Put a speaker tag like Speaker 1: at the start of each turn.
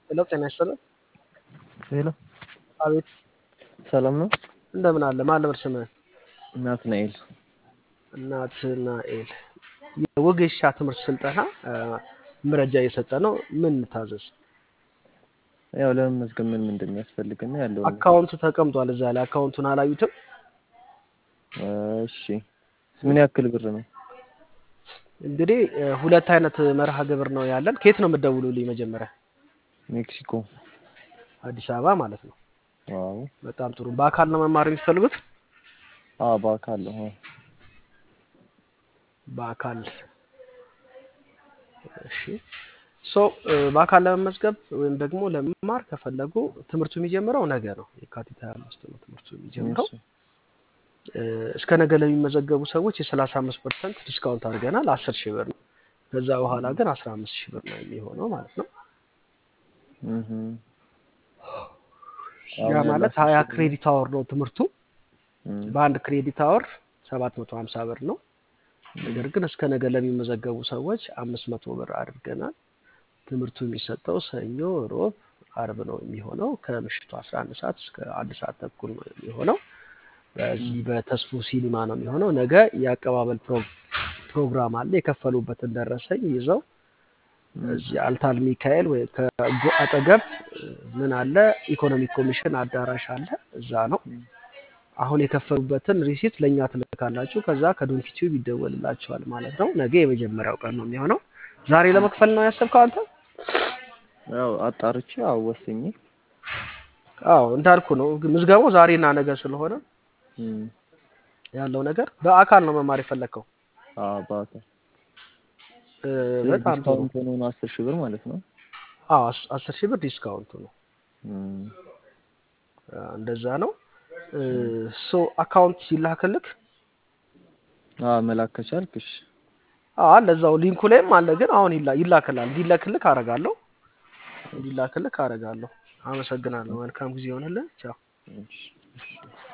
Speaker 1: ሄሎ ጤና ይስጥልን።
Speaker 2: ሄሎ
Speaker 1: አቤት
Speaker 2: ሰላም ነው?
Speaker 1: እንደምን አለ? ማን ነበር ስምህ?
Speaker 2: ናትናኤል
Speaker 1: ናትናኤል። የወጌሻ ትምህርት ስልጠና አ፣ መረጃ እየሰጠ ነው። ምን ታዘዝ?
Speaker 2: ያው ለመመዝገብ ምን ምን እንደሚያስፈልግና ያለው ነገር።
Speaker 1: አካውንቱ ተቀምጧል እዛ ላይ። አካውንቱን አላዩትም?
Speaker 2: እሺ ምን ያክል ብር ነው?
Speaker 1: እንግዲህ እ፣ ሁለት አይነት መርሃ ግብር ነው ያለን። ከየት ነው የምትደውሉልኝ? መጀመሪያ
Speaker 2: ሜክሲኮ።
Speaker 1: አዲስ አበባ ማለት ነው።
Speaker 2: ዋው
Speaker 1: በጣም ጥሩ። በአካል ነው መማር የሚፈልጉት?
Speaker 2: አዎ በአካል ነው። አዎ።
Speaker 1: በአካል እሺ። ሶ እ፣ በአካል ለመመዝገብ ወይም ደግሞ ለመማር ከፈለጉ ትምህርቱ የሚጀምረው ነገ ነው። የካቲት 25 ነው ትምህርቱ የሚጀምረው።
Speaker 2: እሺ
Speaker 1: እ፣ እስከ ነገ ለሚመዘገቡ ሰዎች የ35 ፐርሰንት ዲስካውንት አድርገናል። 10 ሺህ ብር ነው። ከዛ በኋላ ግን 15 ሺህ ብር ነው የሚሆነው ማለት ነው።
Speaker 2: እህ
Speaker 1: ያ
Speaker 2: አሁን
Speaker 1: ማለት
Speaker 2: ያላችሁ
Speaker 1: 20 ክሬዲት አወር ነው ትምህርቱ።
Speaker 2: እም
Speaker 1: በአንድ ክሬዲት አወር 750 ብር ነው። ነገር ግን እስከ ነገ ለሚመዘገቡ ሰዎች 500 ብር አድርገናል። ትምህርቱ የሚሰጠው ሰኞ፣ ሮብ፣ አርብ ነው የሚሆነው ከምሽቱ 11 ሰዓት እስከ አንድ ሰዓት ተኩል ነው የሚሆነው። በዚህ በተስፉ ሲኒማ ነው የሚሆነው። ነገ የአቀባበል ፕሮ- ፕሮግራም አለ። የከፈሉበትን ደረሰኝ ይዘው እዚህ አልታል ሚካኤል ወይ ከጎ አጠገብ እ፣ ምን አለ ኢኮኖሚክ ኮሚሽን አዳራሽ አለ፣ እዛ ነው። አሁን የከፈሉበትን ሪሲት ለእኛ ትልካላችሁ። ከዛ ከዶንኪ ቲዩብ ይደወልላችኋል ማለት ነው። ነገ የመጀመሪያው ቀን ነው የሚሆነው። ዛሬ ለመክፈል ነው ያሰብከው አንተ?
Speaker 2: ያው አጣርቼ አዎ ወስኜ
Speaker 1: አዎ እንዳልኩ ነው። ግን ምዝገባው ዛሬና ነገ ስለሆነ
Speaker 2: እም
Speaker 1: ያለው ነገር በአካል ነው መማር የፈለግከው።
Speaker 2: አዎ በአካል
Speaker 1: እ፣
Speaker 2: ስለዚህ
Speaker 1: በጣም ጥሩ።
Speaker 2: ዲስካውንት ሆኖ ነው አስር ሺህ ብር ማለት ነው።
Speaker 1: አዎ አስ- አስር ሺህ ብር ዲስካውንቱ ነው።
Speaker 2: እም
Speaker 1: አ፣ እንደዛ ነው። ሶ አካውንት ሲላክልክ
Speaker 2: አዎ መላክ ከቻልክ እሺ።
Speaker 1: አዎ አለ እዛው ሊንኩ ላይም አለ። ግን አሁን ይላ ይላክላል። እንዲላክልክ አረጋለሁ እንዲላክልክ አረጋለሁ። አመሰግናለሁ። መልካም ጊዜ ይሆንልህ። ቻው።
Speaker 2: እሺ እሺ